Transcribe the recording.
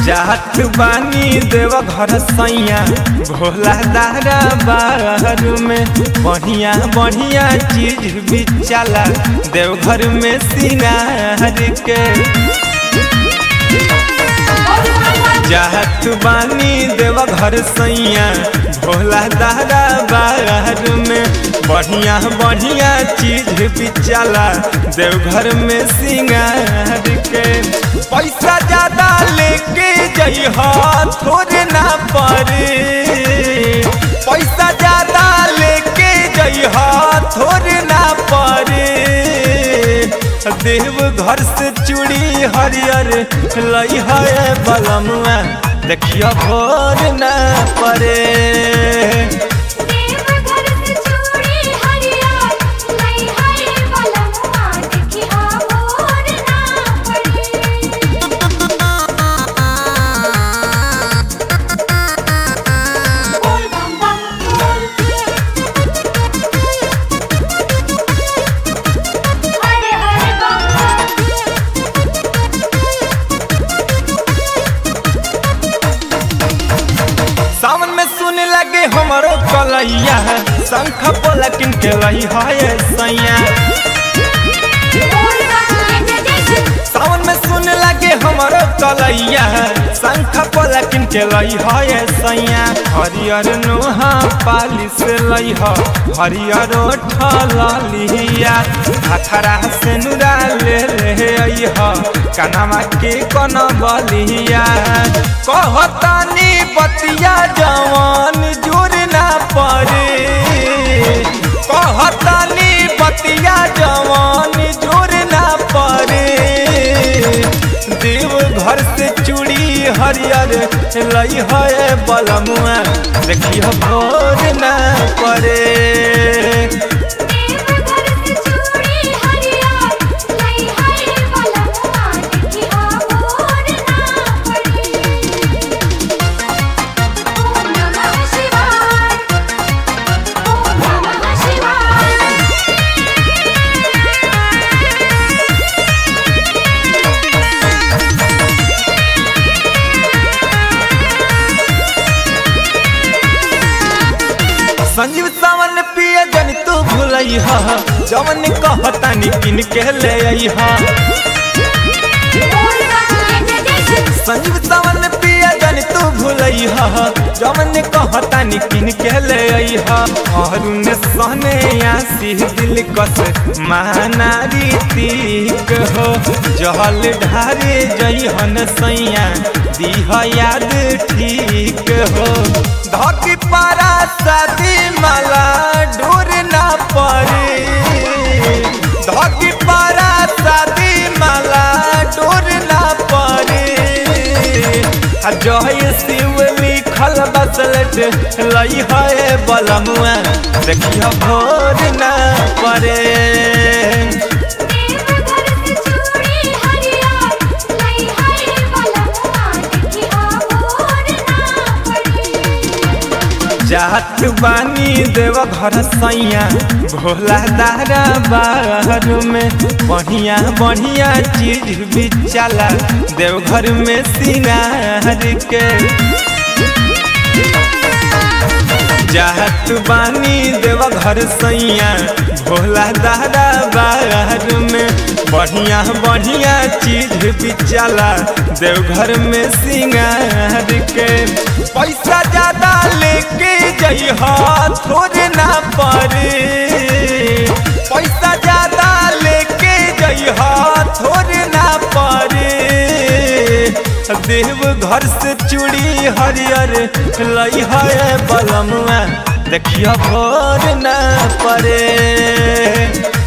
जात बानी देव घर सैया भोला दारा बाहर में बढ़िया बढ़िया चीज भी चला देवघर में सिंगार के जात बानी देव घर सैया भोला दारा बाहर में बढ़िया बढ़िया चीज भी चला देवघर में सिंगार के पैसा ज्यादा लेके जइहा थोड़े ना पड़े पैसा ज्यादा लेके जइहा थोड़े ना पड़े देव घर से चूड़ी हरियर लई है बलमुआ देखियो भोर न पड़े देवघर से चूड़ी हरियर लई है बलमुआ देखिया भोर ना पड़े बोल बम बम बोल हरे हरे बम सावन में सुने लगे हमारो कलैया शंख बोला किन के लई है सैया बोल बम जय जय जय सावन में सुने लगे हमारो कलैया शंख बोला किन के लई है सैया हरियर नोहा पाली से लई ह हरियर ठलिया अखरा से नुरा ले ले आई ह कनमा के कन बलिया कहतानी बतिया जवान जुर ना पड़े कहतानी बतिया जवान जोर ना पड़े देव घर से चूड़ी हरियर लई है बलमुआ देखियो भोर ना पड़े देवघर से चूड़ी हरियर लई है बलमुआ देखिया भोर ना पड़े ओम नमः शिवाय ओम नमः शिवाय संजीव सावन पिए जन तू भूलई हा जवन कहतानी किन के ले आई हा बोल बम जय जय जय संजीव सावन पिया जन तू भूलई हा जवन कहतानी किन के ले आई हा अरुण सहने आसी दिल कस मानारी तीक हो जहल ढारे जइहन सैया दीह याद ठीक हो धकी पारा शादी माला डोर ना पड़े धकी पारा शादी माला डोर ना पड़े आ जय शिव लिखल बसलट लई है बलमुआ देखियो भोर ना पड़े देवघर से चूड़ी हरियर लई है बलमुआ देखिया भोर ना पड़े जात बानी देव घर सैया भोला दारा बाहर में बढ़िया बढ़िया चीज भी चला देवघर में सिंगार के जात बानी देव घर सैया भोला दादा बाहर में बढ़िया बढ़िया चीज भी चला देवघर में सिंगार के पैसा ज्यादा लेके जइहा थोड़े ना पड़े पैसा ज्यादा लेके जइहा थोड़े ना पड़े देव घर से चूड़ी हरियर लई है बलमुआ देखियो भोर न पड़े